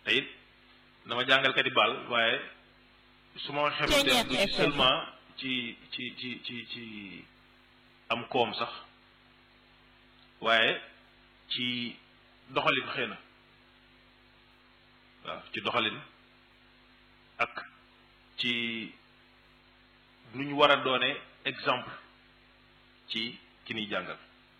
te it dama jàngalkat yi baal waaye su ma xamante du ci seulement ci ci ci ci ci am koom sax waaye ci doxalin xëy na waaw ci doxalin ak ci nu ñu war a doone exemple ci ki ñuy jàngal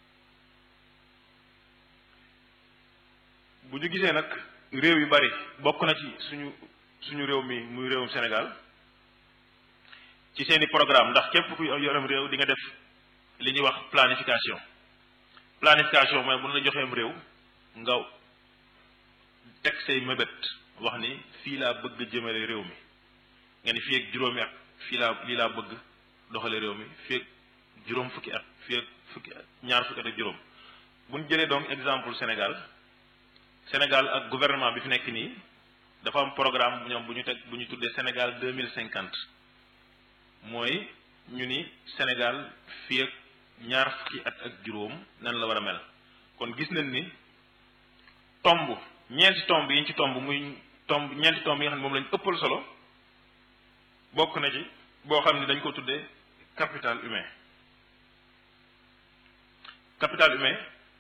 bu ñu gisee nag réew yu bari bokk na ci suñu suñu réew mi muy réewum Sénégal ci seeni programme ndax képp ku yoram réew di nga def li ñuy wax planification planification mooy bu ñu la joxeem réew nga teg say mébét wax ni fii laa bëgg jëmale réew mi nga ni fii ak juróomi at fii laa lii laa bëgg doxale réew mi fii ak juróom fukki at fii ak fukki at ñaar fukki at ak juróom bu ñu jëlee donc exemple Sénégal Sénégal ak gouvernement bi fi nekk nii dafa am programme ñoom bu ñu teg bu ñu tuddee Sénégal deux mille cinquante mooy ñu ni Sénégal fii ak ñaar fukki at ak juróom nan la war a mel kon gis nañ ni tomb ñeenti tomb yi ñu ci tomb muy tomb ñeenti tomb yi nga xam ne moom lañu ëppal solo bokk na ci boo xam ne dañ ko tuddee capital humain capital humain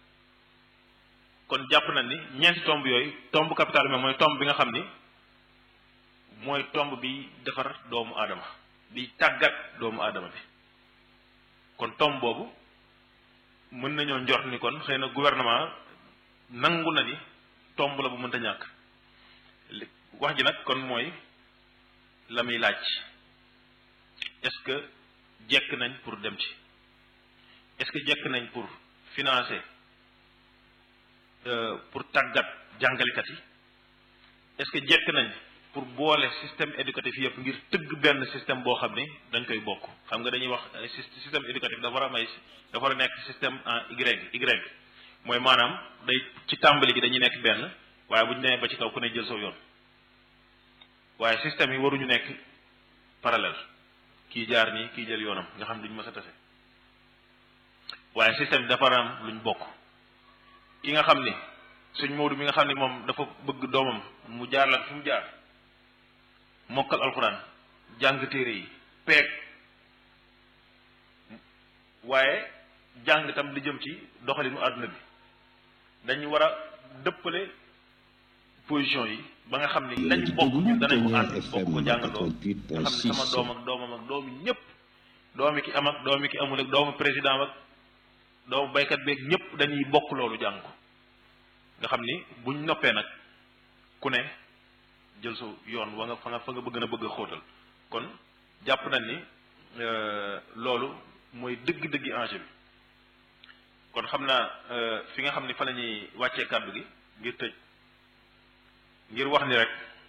kon jàpp nañ ni ñeenti tomb yooyu tomb capital humain mooy tomb bi nga xam ni mooy tomb bi defar doomu aadama bi tàggat doomu aadama bi kon tomb boobu mën nañoo njort ni kon xëy na gouvernement nangu na ni tomb la bu mënta ñàkk wax ji nag kon mooy la muy laaj est-ce que jekk nañ pour dem ci est-ce que jekk nañ pour financer pour tàggat jàngalekat yi est-ce que jekk nañ pour boole système éducatif yëpp ngir tëgg benn système boo xam ni dañ koy bokk xam nga dañuy wax système éducatif dafa war a may dafa war a nekk système en Y Y mooy maanaam day ci tàmbali gi dañuy nekk benn waaye bu ñu demee ba ci kaw ku ne jël saw yoon waaye système yi waruñu nekk parallèle kii jaar nii kii jël yoonam nga xam duñ mës a tase waaye système bi dafa war a am luñ bokk ki nga xam ni suñ Moodu mi nga xam ni moom dafa bëgg doomam mu jaar la fu mu jaar mokkal alxuraan jàng téere yi peeg waaye jàng tam li jëm ci doxalinu àdduna bi dañu war a dëppale position yi ba nga xam ni lañ bokk ñun danañ ko ànd bokk ko jàngandoo nga xam ne sama doom ak doomam ak doomi ñëpp doomi ki am ak doomi ki amul ak doomu président ak doomu baykat beeg ñëpp dañuy bokk loolu jàng ko nga xam ni buñ noppee nag ku ne jël sa yoon wa nga fa nga fa nga bëgg na bëgg a xóotal kon jàpp nañ ni loolu mooy dëgg-dëggi enjeu bi kon xam naa fi nga xam ni fa la ñuy wàccee kàddu gi ngir tëj ngir wax ni rek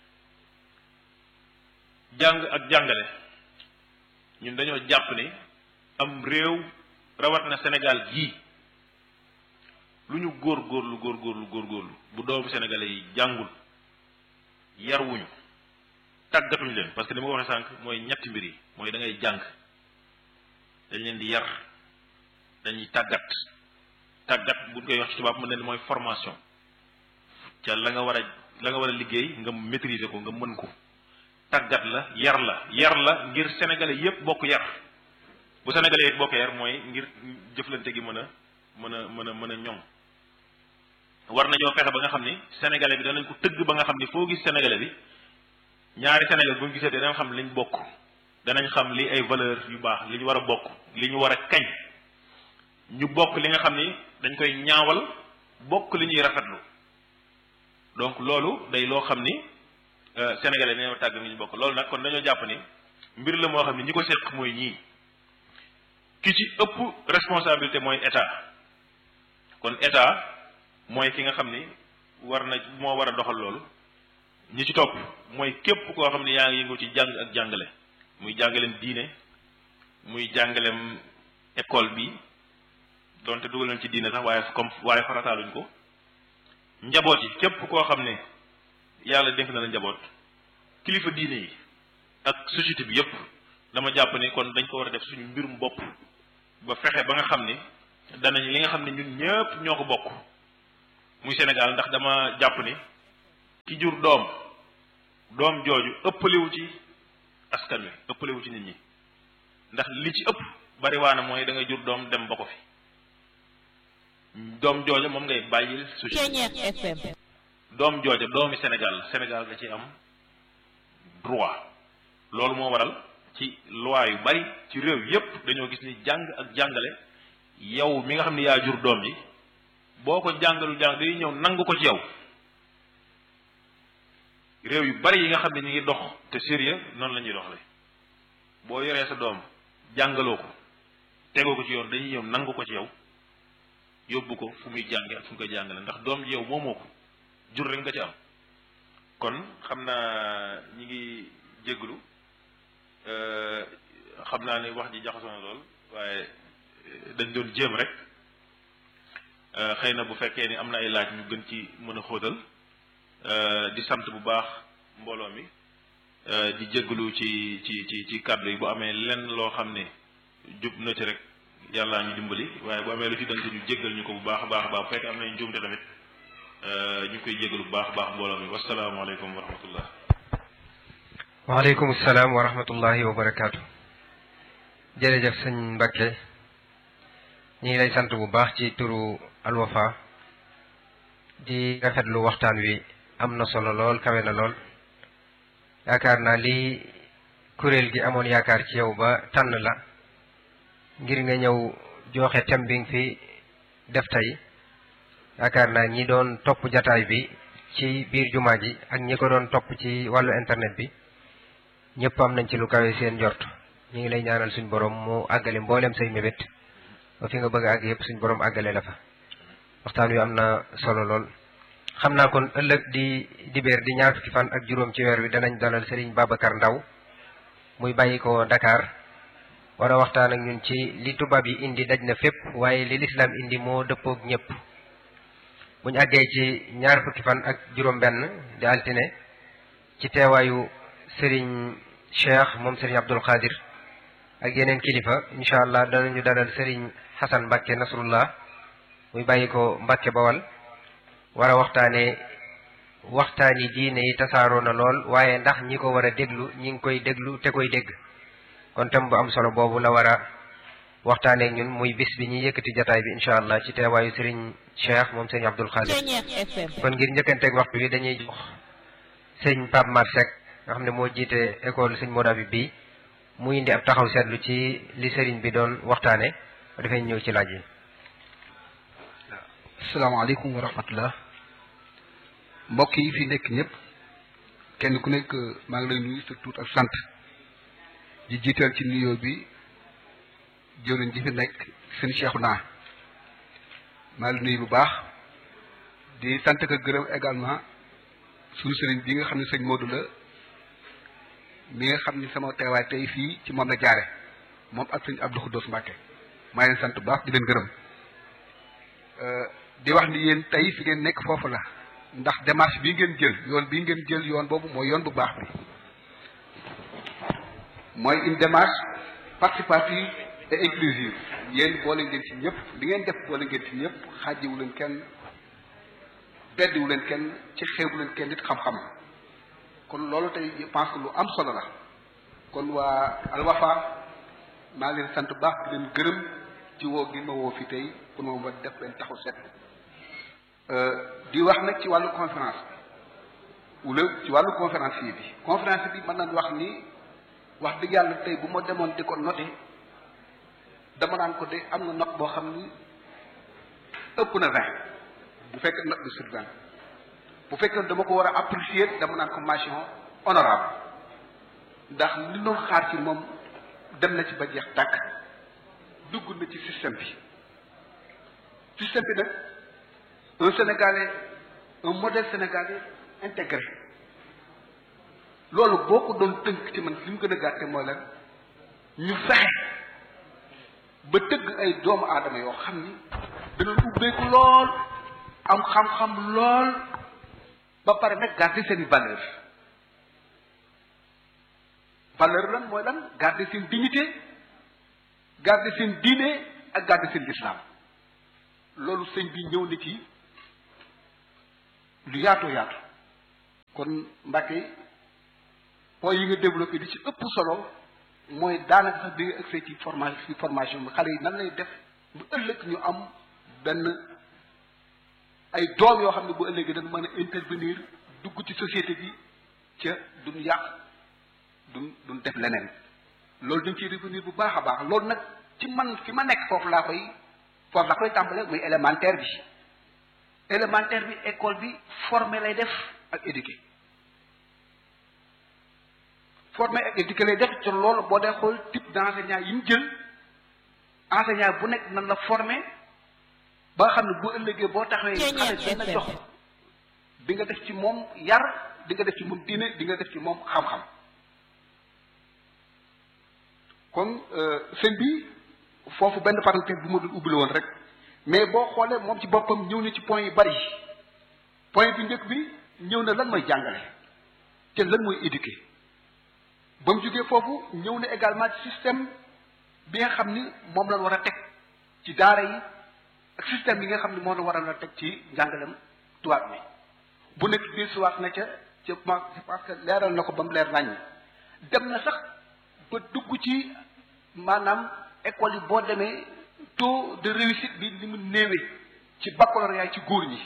jàng ak jàngale ñun dañoo jàpp ni am réew rawat na Sénégal gii lu ñu góor góorlu góor góorlu góor góorlu bu doomu sénégalais yi jàngul yar wuñu tàggatuñu leen parce que li ma ko waxee sànq mooy ñetti mbir yi mooy da ngay jàng dañ leen di yar dañuy tàggat tàggat buñ koy wax ci tubaab mën na ni mooy formation ca la nga war a la nga war a liggéey nga maîtriser ko nga mën ko tàggat la yar la yar la ngir sénégalais yépp bokk yar bu sénégalais yépp bokk yar mooy ngir jëflante gi mën a mën a mën a mën a ñoŋ war nañoo fexe ba nga xam ni sénégalais bi danañ ko tëgg ba nga xam ni foo gis sénégalais bi ñaari sénégalais bu ñu gisee danañ xam liñ bokk danañ xam li ay valeur yu baax li ñu war a bokk li ñu war a kañ ñu bokk li nga xam ni dañ koy ñaawal bokk li ñuy rafetlu donc loolu day loo xam ni sénégalais dañoo tàgg ni ñu bokk loolu nag kon dañoo jàpp ni mbir la moo xam ni ñi ko seq mooy ñii ki ci ëpp responsabilité mooy état kon état mooy ki nga xam ni war na moo war a doxal loolu ñi ci topp mooy képp koo xam ni yaa ngi yëngu ci jàng ak jàngale muy jàngaleem diine muy jàngaleem école bi donte dugal nañ ci diine sax waaye comme waaye farataaluñ ko njaboot yi képp koo xam ne yàlla dénk na la njaboot kilifa diine yi ak société bi yépp dama jàpp ni kon dañ ko war a def suñu mbirum bopp ba fexe ba nga xam ni danañ li nga xam ne ñun ñëpp ñoo ko bokk muy Sénégal ndax dama jàpp ni ki jur doom doom jooju ëppaliwu ci askan wi ëppaliwu ci nit ñi ndax li ci ëpp bariwaana mooy da ngay jur doom dem ba ko fi doom jooja moom ngay bàyyil société FM doom jooja doomi Sénégal la Sénégal da ci am droit loolu moo waral ci loi yu bari ci réew yépp dañoo gis ni jàng ak jàngale yow mi nga xam ni yaa jur doom yi boo ko jàngalu jàng day ñëw nangu ko ci yow réew yu bari yi nga xam ne ñu ngi dox te sérieux noonu la ñuy doxale boo yoree sa doom jàngaloo ko tegoo ko ci yoon dañuy ñëw nangu ko ci yow yóbbu ko fu muy jànge ak fu mu koy jàngale ndax doom ji yow moomoo ko jur rek nga ci am kon xam naa ñi ngi jégalu xam naa ne wax ji jaxasoo na lool waaye dañ doon jéem rek xëy na bu fekkee ni am na ay laaj ñu gën ci mën a xóotal di sant bu baax mbooloo mi di jégalu ci ci ci ci kàddu yi bu amee lenn loo xam ne jub na ci rek yàllaa ñu dimbali waaye bu amee lu ci dante ñu jéggal ñu ko bu baax a baax a baax bu fekkee am nañ njuumte tamit ñu koy jégalu bu baax a baax mbooloo mi wasalaamaaleykum wa rahmatullah waaleykum salaam wa rahmatullahi wa barakaatu jërëjëf sëñ Mbacke ñu ngi lay sant bu baax ci turu Alwafa di rafetlu waxtaan wi am na solo lool kawe na lool yaakaar naa li kuréel gi amoon yaakaar ci yow ba tànn la ngir nga ñëw joxe thème bi nga fi def tey yaakaar naa ñi doon topp jataay bi ci biir jumaa ji ak ñi ko doon topp ci wàllu internet bi ñëpp am nañ ci lu kawe seen njort ñu ngi lay ñaanal suñ borom mu àggale mboolem say mébét ba fi nga bëgg a àgg yëpp suñ borom àggale la fa waxtaan wi am na solo lool. xam naa kon ëllëg di dibéer di ñaar fukki fan ak juróom ci weer wi danañ dalal Serigne Babacar Ndaw muy bàyyi ko Dakar war a waxtaan ak ñun ci li tubaab yi indi daj na fépp waaye li lislaam indi moo dëppoog ñëpp buñ àggee ci ñaar fukki fan ak juróom-benn di altine ci teewaayu Serigne Cheikh moom Serigne Abdul Qadir ak yeneen kilifa incha allah danañu dalal Serigne Hassan Mbacke Nasrullah muy bàyyi ko Mbacke Bawal war a waxtaanee waxtaani diine yi tasaaroo na lool waaye ndax ñi ko war a déglu ñi ngi koy déglu te koy dégg kon tam bu am solo boobu la war a waxtaanee ñun muy bis bi ñuy yëkkati jataay bi incha allah ci teewaayu Serigne Cheikh moom Serigne Abdul Khadir kon ngir njëkkanteeg waxtu bi dañuy jox sëñ Pape Mar Seck nga xam ne moo jiite école sëñ Moda bi bii mu indi ab taxaw seetlu ci li Serigne bi doon waxtaane dafay ñëw ci laaj yi. asalaamaaleykum wa rahmatullah mbokk yi fi nekk ñëpp kenn ku nekk maa ngi lay nuyu sa tuut ak sant di jiital ci nuyoo bi jëwriñ ji fi nekk seen Cheikh naa maa ngi nuyu bu baax di sant ko gërëm également suñu sëriñ bi nga xam ne sëñ Modou la mi nga xam ni sama teewaay tey fii ci moom la jaare moom ak sëñ Abdou Khoudoss Mbacke maa ngi leen sant bu baax di leen gërëm di wax ni yéen tey fi ngeen nekk foofu la ndax démarche bii ngeen jël yoon bii ngeen jël yoon boobu mooy yoon bu baax bi mooy une démarche participative et inclusive yéen boole ngeen ci ñëpp li ngeen def boole ngeen ci ñëpp xaajiwu leen kenn beddiwu leen kenn ci xeebu leen kenn nit xam-xam kon loolu tey je pense que lu am solo la kon waa Alwafa maa ngi leen sant bu baax di leen gërëm ci woo gi ma woo fi tey pour moom ma def leen taxu set di wax nag ci wàllu conférence wala ci wàllu conférencier bi conférence bi mën nañ wax ni wax dëgg yàlla tey bu ma demoon di ko noté dama naan ko de am na note boo xam ni ëpp na vingt bu fekkee note de sur vingt bu fekkee dama ko war a apprécier dama naan ko mention honorable ndax li doon xaar ci moom dem na ci ba jeex tàkk dugg na ci système bi système bi nag un sénégalais un modèle sénégalais intégré loolu boo ko doon tënk ci man li mu gën a gàtte mooy lan ñu fexe ba tëgg ay doomu aadama yoo xam ni danañ ubbeeku lool am xam-xam lool ba pare nag garder seen valeur valeur lan mooy lan garder seen dignité garder seen diine ak garder seen lislaam loolu sëñ bi ñëw na ci lu yaatoo yaatu kon Mbacke point yi nga développé di ci ëpp solo mooy daanaka sax bi nga accès ci formation ci formation bi xale yi nan lay def bu ëllëg ñu am benn ay doom yoo xam ne bu ëllëgee dañ mën a intervenir dugg ci société bi ca duñ yàq duñ duñ def leneen loolu dañ ciy revenir bu baax a baax loolu nag ci man fi ma nekk foofu laa koy foofu laa koy tàmbale muy élémentaire bi élémentaire bi école bi formé lay def ak éduqué formé ak éduqué lay def ci loolu boo dee xool type d' enseignant yi mu jël enseignant bu nekk nan la formé ba nga xam ne bu ëllëgee boo taxawee xale benn jox di nga def ci moom yar di nga def ci moom diine di nga def ci moom xam-xam kon sëñ bi foofu benn parenthèse bu ma dul ubbi la woon rek mais boo xoolee moom ci boppam ñëw na ci point yu bari point bi njëkk bi ñëw na lan mooy jàngale te lan mooy éduquer ba mu jógee foofu ñëw na également ci système bi nga xam ni moom lañ war a teg ci daara yi ak système bi nga xam ni moom la war a teg ci njàngalem tubaab bi bu nekk biir suwaat na ca ca ma parce que leeral na ko ba mu leer naññ dem na sax ba dugg ci maanaam école yi boo demee taux de réussite bi li mu néewee ci baccalauréat ci góor ñi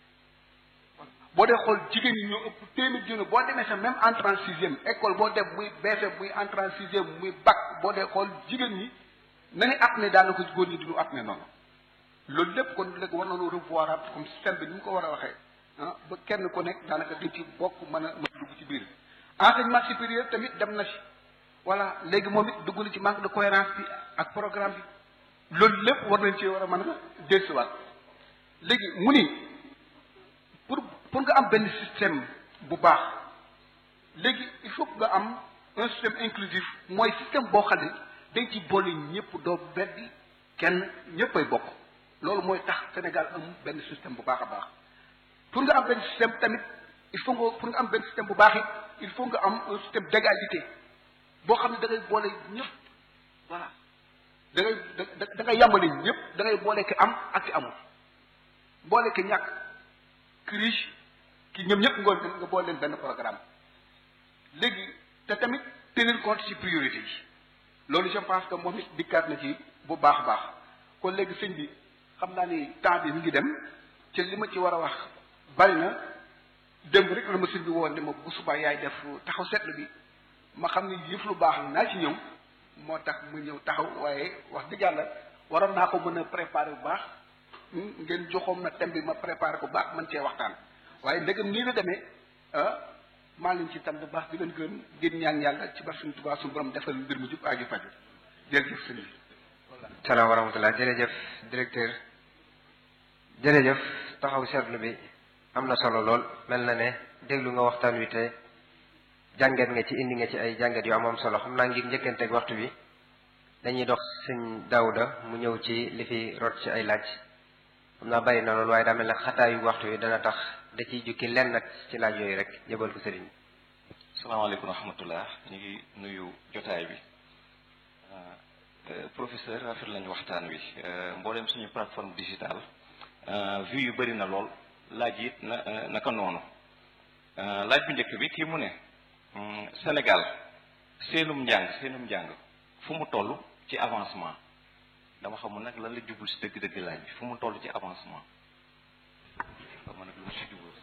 boo dee xool jigéen ñi ñoo ëpp téeméer junni boo demee sax même entrée en sixième école boo dem muy BFEM muy entrée en sixième muy bac boo dee xool jigéen ñi nañu at ne daanaka góor ñi duñu at ne noonu loolu lépp kon léegi war nañoo revoir comme système bi ni mu ko war a waxee ah ba kenn ku nekk daanaka dañ ci bokk mën a mën a dugg ci biir enseignement supérieur tamit dem na ci voilà léegi moom it dugg na ci manque de cohérence bi ak programme bi loolu lépp war nañ ci war a mën a dellusiwaat léegi mu ni pour pour nga am benn système bu baax léegi il faut que nga am un système inclusif mooy système boo xam ne dañ ci boole ñëpp doo beddi kenn ñëppay bokk loolu mooy tax Sénégal am benn système bu baax a baax pour nga am benn système tamit il faut nga pour nga am benn système bu baax it il faut nga am un système d'égalité boo xam ne da ngay boole ñëpp voilà da ngay da da ngay yàmbale ñëpp da ngay boole ki am ak ki amul boole ki ñàkk ki riche ki ñoom ñëpp nga nga boole leen benn programme léegi te tamit tenir compte ci priorité yi loolu je pense que moom it dikkaat na ci bu baax a baax kon léegi sëñ bi xam naa ni temps bi mi ngi dem ci li ma ci war a wax bari na démb rek la ma sëñ bi woon ne ma bu subaa yaay def taxaw seetlu bi ma xam ne yëf lu baax naa ci ñëw moo tax mu ñëw taxaw waaye wax dëgg yàlla waroon naa ko mën a préparer bu baax ngeen joxoom na thème bi ma préparer ko baax mën cee waxtaan waaye ndegam nii la demee ah maa leen ci tam bu baax di leen gën ngeen ñaan yàlla ci bar suñu Tuubaa suñu borom defal mbir mu jub aaju faju jërëjëf sëñ bi salaam wa rahmatullah jërëjëf directeur jërëjëf taxaw seetlu bi am na solo lool mel na ne déglu nga waxtaan wi te jàngat nga ci indi nga ci ay jàngat yu am am solo xam naa ngir njëkkanteeg waxtu bi dañuy dox sëñ Daawuda mu ñëw ci li fi rot ci ay laaj xam naa bari na loolu waaye daa mel ne xataayu waxtu wi dana tax da ciy jukki lenn nag ci laaj yooyu rek jëbal ko sëriñ salaamaaleykum wa rahmatullah ñu ngi nuyu jotaay bi professeur rafet lañu waxtaan wi mboolem suñu plateforme digitale vue yu bëri na lool laaj it na naka noonu laaj bu njëkk bi kii mu ne Sénégal seenum njàng seenum njàng fu mu toll ci avancement dama xamul nag lan la jubul si dëgg-dëgg laaj bi fu mu toll ci avancement xam nag lu mu si jubul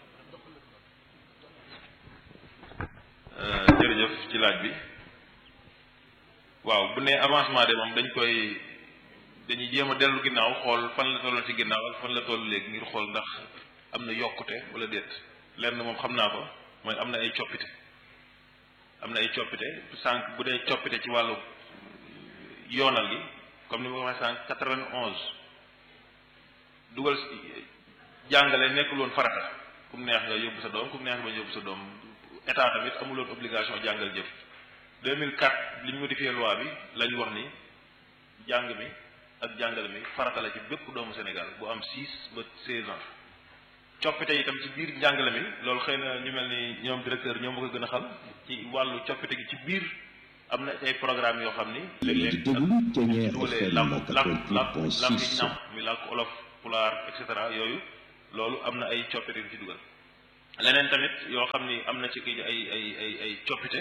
jërëjëf ci laaj bi waaw bu ne avancement de moom dañ koy dañuy jéem a dellu ginnaaw xool fan la tolloon ci ginnaaw ak fan la toll léegi ngir xool ndax am na yokkute wala déet lenn moom xam naa ko mooy am na ay coppite am na ay coppite sànq bu dee coppite ci wàllu yoonal gi comme ni ma ko waxee sànq quatre-vingt-onze dugal jàngale nekkul woon farata ku mu neex nga yóbbu sa doom ku mu neex nga yóbbu sa doom état tamit amuloon obligation jàngal jëf 2004 li ñu modifié loi bi la ñu wax ni jàng mi ak jàngale mi farata la ci bépp doomu Sénégal bu am 6 ba 16 ans coppite itam ci biir njàngale mi loolu xëy na ñu mel ni ñoom directeur ñoom ma ko gën a xam ci wàllu coppite gi ci biir am na ay programme yoo xam ni léeg-léeg ak dugalee làmp làmp làmp làmp yi ñam mi làkk olof pulaar et cetera yooyu loolu am na ay coppite yu ci dugal leneen tamit yoo xam ni am na ci kii ay ay ay ay coppite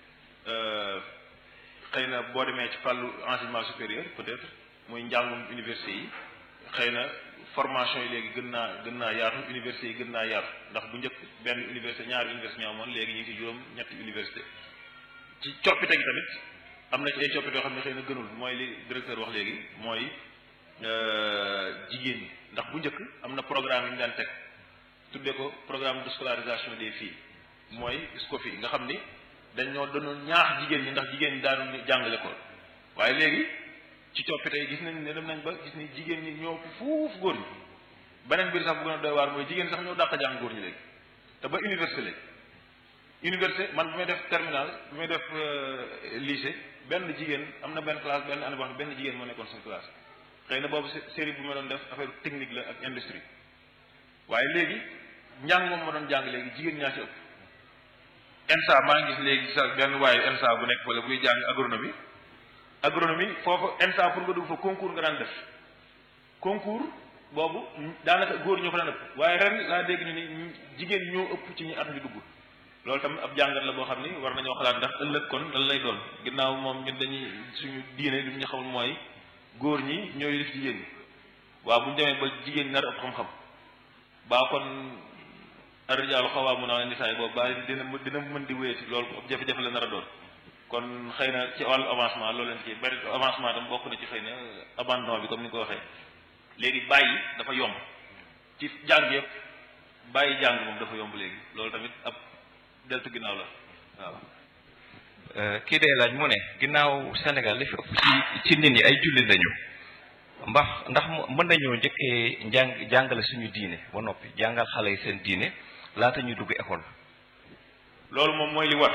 xëy na boo demee ci fàllu enseignement supérieur peut-être muy njàngum université yi xëy na formation yi léegi gën naa gën naa yaatu université yi gën naa yaatu ndax bu njëkk benn université ñaari université ñoo amoon léegi ñu ngi ci juróom ñetti université ci coppite gi tamit am na ci ay coppite yoo xam ne xëy na gënul mooy li directeur wax léegi mooy jigéen ñi ndax bu njëkk am na programme yi ñu daan teg tuddee ko programme de scolarisation des filles mooy SCOFI nga xam ni dañoo doon ñaax jigéen ñi ndax jigéen ñi daanu jàngale ko waaye léegi ci coppite yi gis nañ ne dem nañ ba gis ni jigéen ñi ñoo fuuf góor ñi beneen biir sax bu gën a doy waar mooy jigéen sax ñoo dàq jàng góor ñi léegi te ba université léegi université man bu may def terminal bu may def lycée benn jigéen am na benn classe benn année boo xam ne benn jigéen moo nekkoon suñu classe xëy na boobu série bu ma doon def affaire technique la ak industrie waaye léegi njàng moom ma doon jàng léegi jigéen ñaa ci ëpp ENSA maa ngi gis léegi sax benn waaye ENSA bu nekk wala buy jàng agronomie agronomie foofu ENSA pour nga dugg fa concours nga daan def concours boobu daanaka góor ñoo fa daan ëpp waaye ren laa dégg ñu ni jigéen ñoo ëpp ci ñi at mi dugg loolu tamit ab jàngat la boo xam ni war nañoo xalaat ndax ëllëg kon lan lay doon ginnaaw moom ñun dañuy suñu diine li ñu xamul mooy góor ñi ñooy def jigéen ñi waaw bu ñu demee ba jigéen ñi nar ëpp xam-xam baa kon arrijaalu xawwaamuuna ala nisaa boobu baa dina dina mën di wéyati loolu ab jafe-jafe la nar a doon kon xëy na ci wàllu avancement loolu leen ci bari avancement tam bokk na ci xëy na abandon bi comme ni nga ko waxee léegi bàyyi dafa yomb ci jàng yëpp bàyyi jàng moom dafa yomb léegi loolu tamit ab deltu ginnaaw la waaw kii day laaj mu ne ginnaaw Sénégal li fi ëpp ci ci nit ñi ay jullit lañu mbax ndax mën nañoo njëkkee njàng jàngale suñu diine ba noppi jàngal xale yi seen diine laata ñu dugg école loolu moom mooy li war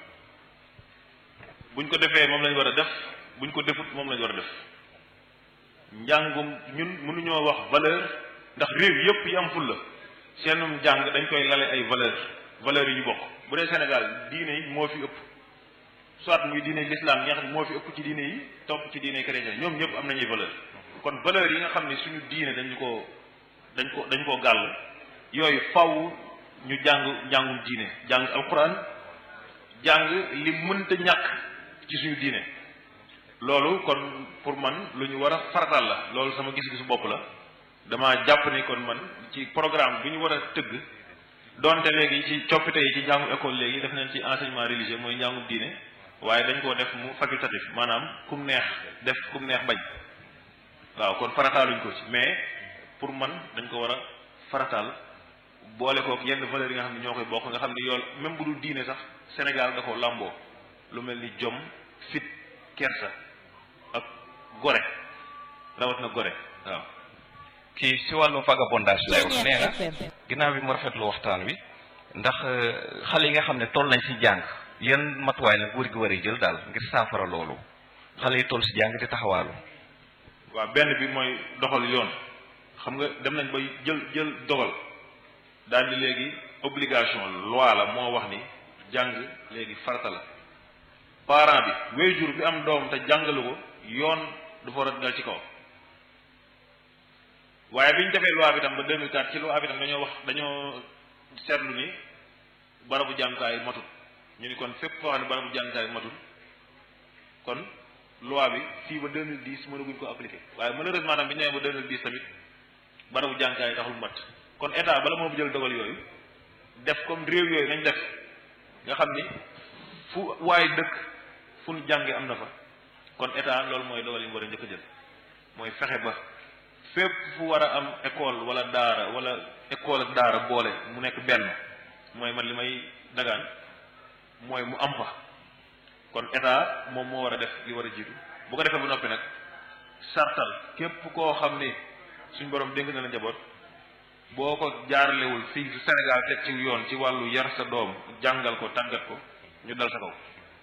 buñ ko defee moom lañ war a def buñ ko defut moom lañ war a def njàngum ñun mënuñoo wax valeur ndax réew yëpp yi am fulla seenum jàng dañ koy lale ay valeur valeurs yi ñu bokk bu dee Sénégal diine yi moo fi ëpp soit muy diine l'islam yi nga xam ne moo fi ëpp ci diine yi topp ci diine chrétien ñoom ñëpp am nañuy valeur kon valeurs yi nga xam ne suñu diine dañu ko dañ ko dañ koo gàll yooyu faw ñu jàng njàngum diine jàng alquran jàng li mënta ñàkk ci suñu diine loolu kon pour man lu ñu war a faratal la loolu sama gis-gisu bopp la dama jàpp ni kon man ci programme bu ñu war a tëgg donte léegi ci coppite yi ci njàngum école léegi def nañ ci enseignement religieux mooy njàngum diine waaye dañ koo def mu facultatif maanaam kum neex def kum neex bañ waaw kon farataaluñ ko ci mais pour man dañ ko war a farataal boole kook yenn valeurs yi nga xam ne ñoo koy bokk nga xam ne yool même bu dul diine sax Sénégal da ko làmboo lu mel ni jom fit kersa ak gore rawat na gore waaw kii si wàllum vagabondage lay wax nee na ginnaaw bi mu rafetlu waxtaan wi ndax xale yi nga xam ne toll nañ si jàng yan matuwaay la góor gi war a jël daal ngir saafara loolu xale yi toll si jàng di taxawaalu waaw benn bi mooy doxal yoon xam nga dem nañ ba jël jël dogal daal di léegi obligation loi la moo wax ni jàng léegi farata la parent bi waajur bi am doom te jàngalu ko yoon dafa war a dal ci kaw waaye bi ñu defee loi bi tam ba 2004 ci loi bi tam dañoo wax dañoo seetlu ni barabu jàngukaay matul ñu ni kon fépp foo xam ne barabu jàngukaay matul kon loi bi fii ba 2010 mënaguñ ko appliquer waaye malheureusement tam bi ñu nee ba 2010 tamit barabu jàngukaay taxul mat kon état bala moo jël dogal yooyu def comme réew yooyu nañ def nga xam ni fu waaye dëkk fu nu jànge am na fa kon état loolu mooy dogal yi mu war a njëkk a jël mooy fexe ba fépp fu war a am école wala daara wala école ak daara boole mu nekk benn mooy man li may dagaan mooy mu am fa kon état moom moo war a def li war a jiitu bu ko defee ba noppi nag sartal képp koo xam ni suñ borom dénk na la njaboot boo ko jaarlewul fii Sénégal teg ci yoon ci wàllu yar sa doom jàngal ko tàggat ko ñu dal sa kaw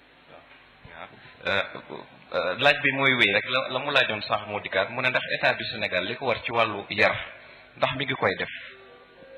waaw laaj bi mooy wéy rek la la mu laajoon sax moo dikkaat mu ne ndax état du Sénégal li ko war ci wàllu yar ndax mi ngi koy def